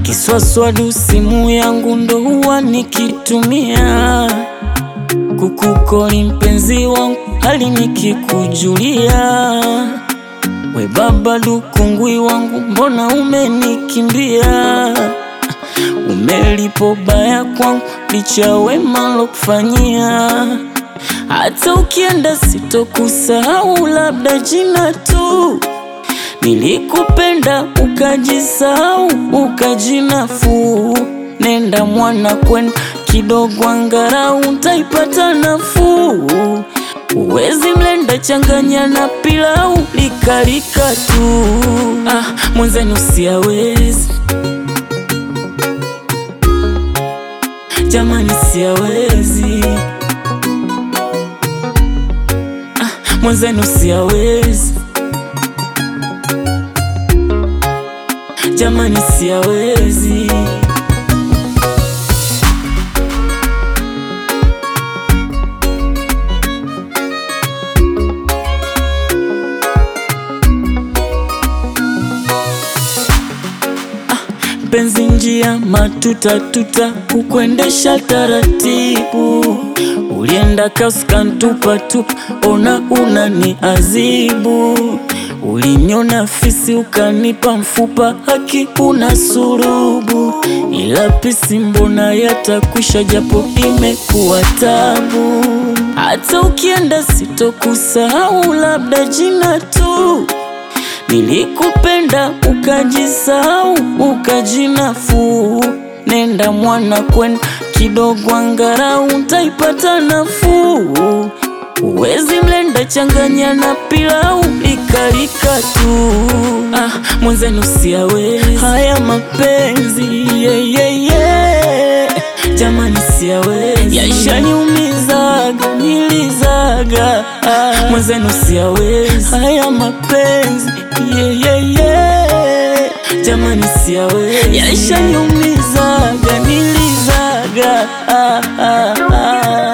kiswaswadu simu yangu ndo huwa nikitumia kukukoli mpenzi wangu hali nikikujulia we baba lukungwi wangu mbona umenikimbia umelipo baya kwangu licha wema lokufanyia hata ukienda sitokusahau labda jina tu nilikupenda ukajisahau ukajinafuu nenda mwana kwenda kidogo angarau utaipata nafuu uwezi mlenda changanya na pilau likalika tu ah, mwenzenu siawezi jamani siawezi ah, mwenzenu siawezi jamani siawezi penzi njia matuta tuta kukwendesha taratibu ulienda kaskantupa tupa ona una ni azibu uliniona fisi ukanipa mfupa haki una surubu ila pisi mbona yatakwisha japo imekuwa tabu hata ukienda sitokusahau labda jina tu Nilikupenda ukajisahau ukajinafuu, nenda mwana kwenda kidogo angarau utaipata nafuu. Uwezi mlenda changanya na pilau likalika tu. Ah, mwenzenu siawezi haya mapenzi yeah, yeah, yeah. Jamani siawezi yashaniumizaga nilizaga ah, mwenzenu siawezi haya mapenzi yeah, yeah, yeah. Jamani siawezi yashaniumizaga nilizaga ah, ah, ah.